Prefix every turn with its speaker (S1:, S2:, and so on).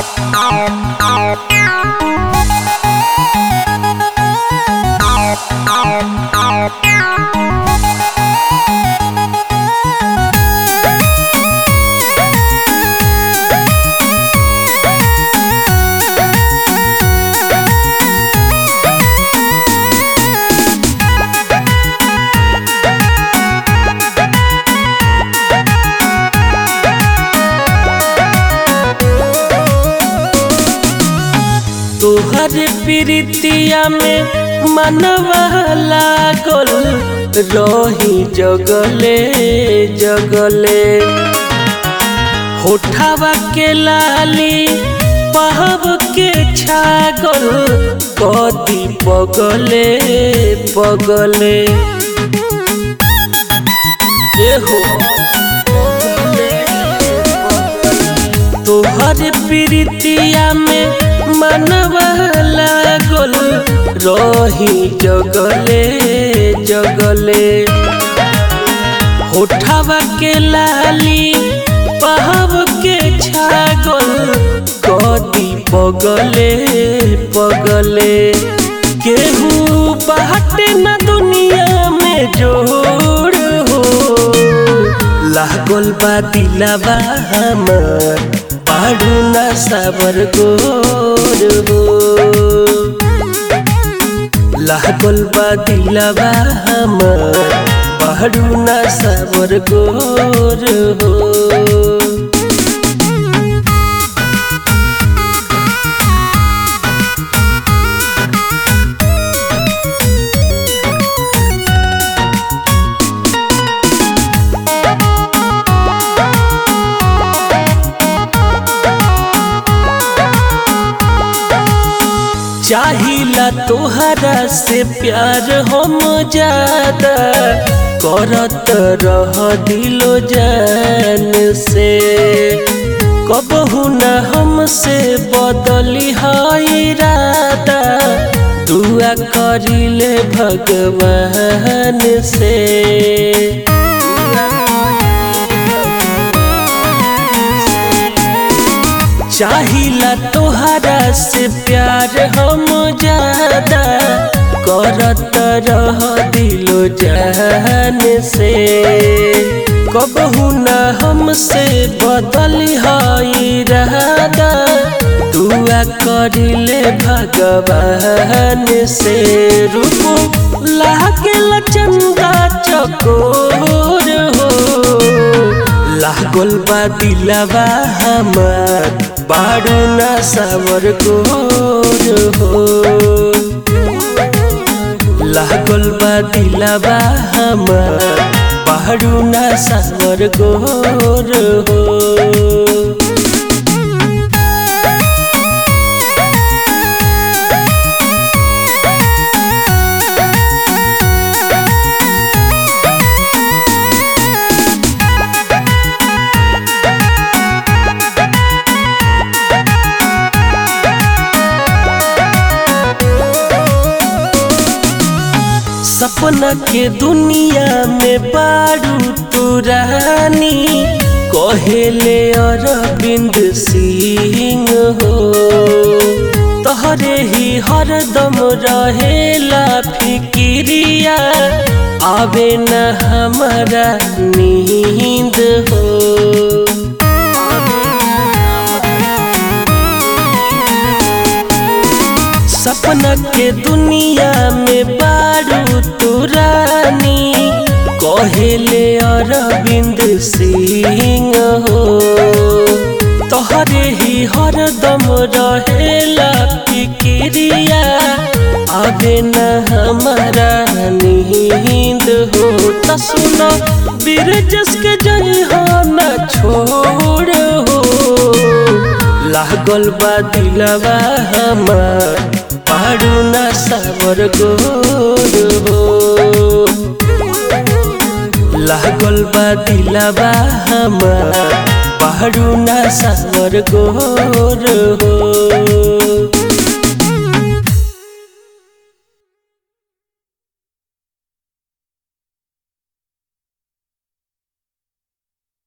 S1: तोहर प्रीतिया में मनवा लागल रही जगले जगले होठावा के लाली पहब के छागल कदी पगले पगले एहो तोहर प्रीतिया में मनवा लागल रही जगले जगले होठावा के लाली पहब के छागल कदी पगले पगले केहू बाटे न दुनिया में जोड़ हो लागल बा दिलाबा हमर पाडू ना साबर गोर हो लागल बा दिलाबा हमर पाडू ना साबर गोर हो चाहिला तोहरा से प्यार हम ज्यादा करत रह दिलो जान से कबहू न हमसे बदली है इरादा दुआ करिले भगवान से चाहिला तोहरा से प्यार हम ज्यादा करत रह दिलो जान से कबहू न हमसे बदल है रहदा दुआ करिले भगवान से रूप लागल चंदा चकोर हो लागल बा दिलाबा हमार बाडू ना सावर गोर हो लागल बा दिलाबा हमार बाडू ना सावर गोर हो सपना के दुनिया में बारू तू रानी कहेले अरविंद सिंह हो तोहरे ही हरदम रहेला फिकिरिया आवे न हमारा नींद हो सपना के दुनिया में बारू तू रानी कहेले अरविंद सिंह हो तोहरे ही हरदम रहेला फिकिरिया आगे न हमारा नींद हो त सुनो बिरजस के जई हो न छोड़ हो लागल बा दिलवा हमार पाडू ना सावर गोर हो लागल बा दिलवा हमार पाडू ना सावर गोर हो